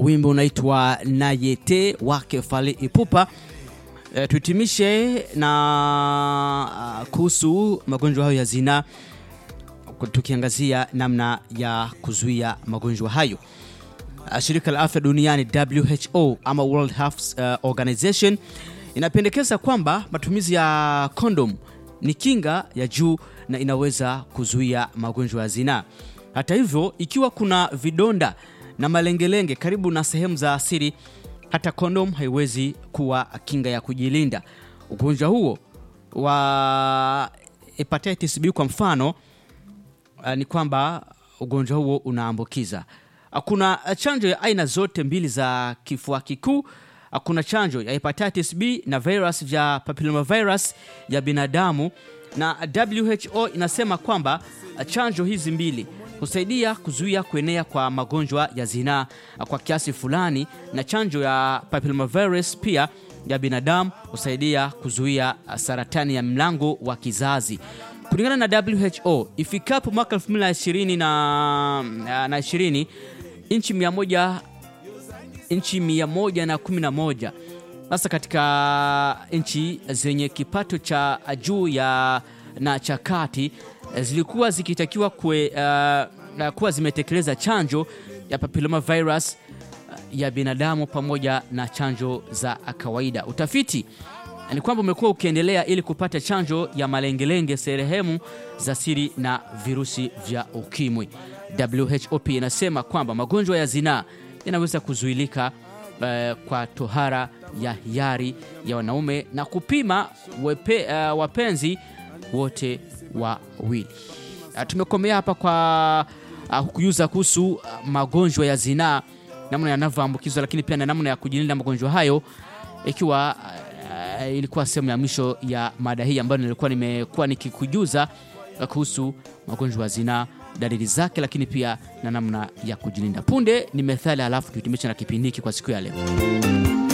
wimbo unaitwa Nayete wake Fally Ipupa. E, tuhitimishe na uh, kuhusu magonjwa hayo ya zinaa tukiangazia namna ya kuzuia magonjwa hayo. Uh, Shirika la Afya Duniani WHO ama World Health uh, Organization inapendekeza kwamba matumizi ya kondom ni kinga ya juu na inaweza kuzuia magonjwa ya zinaa. Hata hivyo, ikiwa kuna vidonda na malengelenge karibu na sehemu za asili, hata kondom haiwezi kuwa kinga ya kujilinda. Ugonjwa huo wa hepatitis B kwa mfano uh, ni kwamba ugonjwa huo unaambukiza. Uh, Kuna chanjo ya aina zote mbili za kifua kikuu. Uh, Kuna chanjo ya hepatitis B na virus vya papillomavirus ya binadamu, na WHO inasema kwamba uh, chanjo hizi mbili husaidia kuzuia kuenea kwa magonjwa ya zinaa uh, kwa kiasi fulani, na chanjo ya papillomavirus pia ya binadamu husaidia kuzuia uh, saratani ya mlango wa kizazi. Kulingana na WHO, ifikapo mwaka 2020 na, na 20 nchi 100 nchi 111 sasa katika nchi zenye kipato cha juu ya na cha kati eh, zilikuwa zikitakiwa kwe, uh, kuwa zimetekeleza chanjo ya papilloma virus uh, ya binadamu pamoja na chanjo za kawaida. Utafiti ni kwamba umekuwa ukiendelea ili kupata chanjo ya malengelenge sehemu za siri na virusi vya ukimwi. WHO pia inasema kwamba magonjwa ya zinaa yanaweza kuzuilika eh, kwa tohara ya hiari ya wanaume na kupima wepe, eh, wapenzi wote wawili. Ah, Tumekomea hapa kwa uh, kujuza kuhusu uh, magonjwa ya zinaa, namna yanavyoambukizwa, lakini pia na namna ya kujilinda magonjwa hayo, ikiwa uh, ilikuwa sehemu ya mwisho ya mada hii ambayo nilikuwa nimekuwa nikikujuza uh, kuhusu magonjwa ya zinaa, dalili zake, lakini pia na namna ya kujilinda. Punde ni methali, halafu tuhitimisha na kipindi hiki kwa siku ya leo.